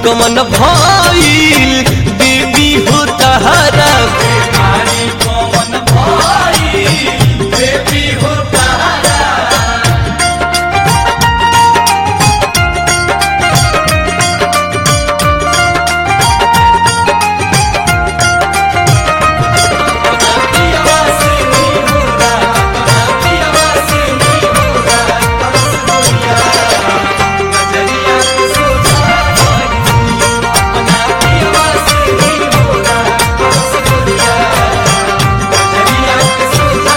कमन भइल बेबी हो तहरा बीमारी कौन भाई बेबी हो तारा पियावा से नहीं होगा पियावा से नहीं होगा तरस दुनिया नजरिया के सोचा बना पियावा से नहीं होगा तरस दुनिया नजरिया के सोचा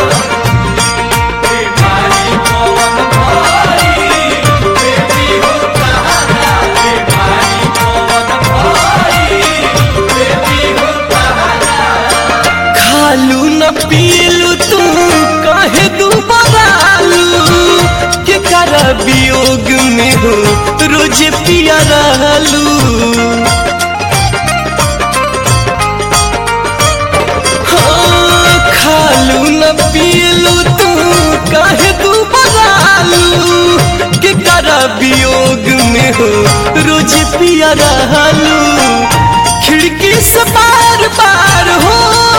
बीमारी कौन भाई बेबी हो तारा बीमारी कौन भाई बेबी हो तारा खालू न पीलू तू काहे दुबरालू के कर वियोग में हो रोज पिया रहलू हाँ, खालू न पीलू तू काहे दुबरालू के कर वियोग में हो रोज पिया रहलू खिड़की से बार बार हो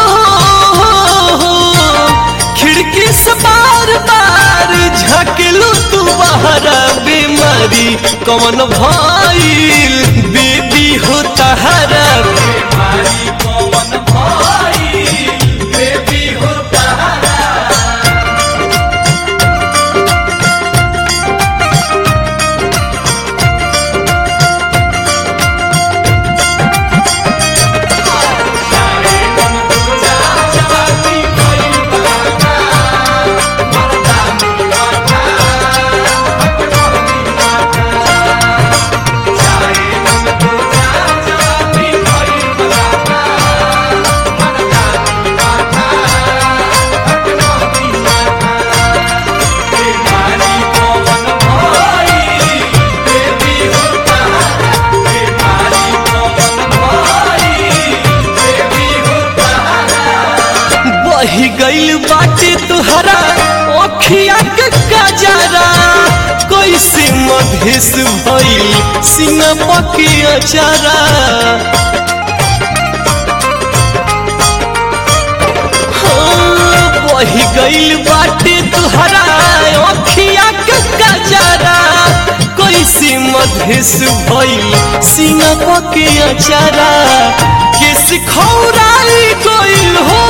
खिड़की से बार बार झकलू तू बाहर बीमारी कौन भइल बेबी हो तहरा बीमारी कौन भाई बेबी हो तारा सारे मन तुझा जाती कोई बाता मर्दानी बाता अपनी बाता सारे मन तुझा जाती कोई बाता मर्दानी बाता अपनी बाता बीमारी कौन भाई बेबी हो तारा बीमारी कौन भाई बेबी हो तारा बही गइल बाटे तुहरा अखिया के गजरा कैसे मधेस भइल सिंह पकिया चरा हाँ, बही गइल बाटे तुहरा अखिया के गजरा कैसे मधेस भइल सिंह पकिया चरा केस खौराई गइल हो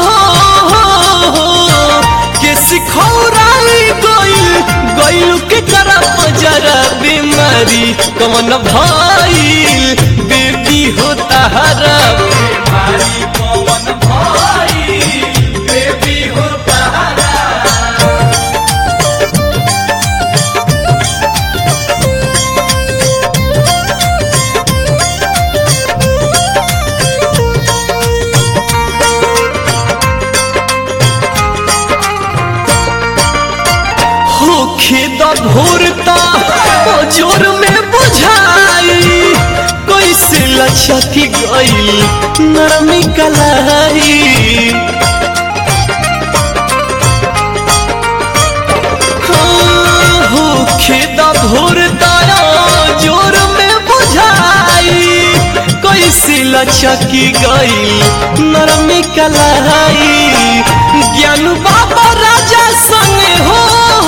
केस खौराई गइल गइल के तरफ जरा बीमारी कमन भइल बेबी हो तहरा बीमारी कौन भाई बेबी हो तारा होखे द भोरता ओ जोर में बुझाई कैसे लचकी गइल नरमी कलाई हाँ, होखे द भोरता ओ जोर में बुझाई कैसे लचकी गइल नरमी कलाई ज्ञान बाबा राजा संगे हो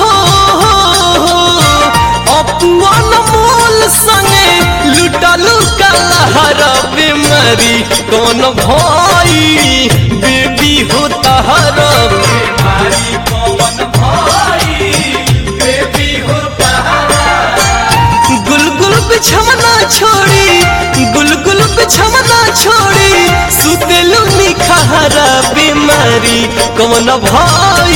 अपमान मोल संगे लुटलू कलहर बीमारी कौन भाई बेबी हो तहरा बीमारी कौन भाई बेबी हो तारा गुलगुल बिछमना छोड़ी गुलगुल बिछमना छोड़ी सुतेलू निखहरा बीमारी कौन भाई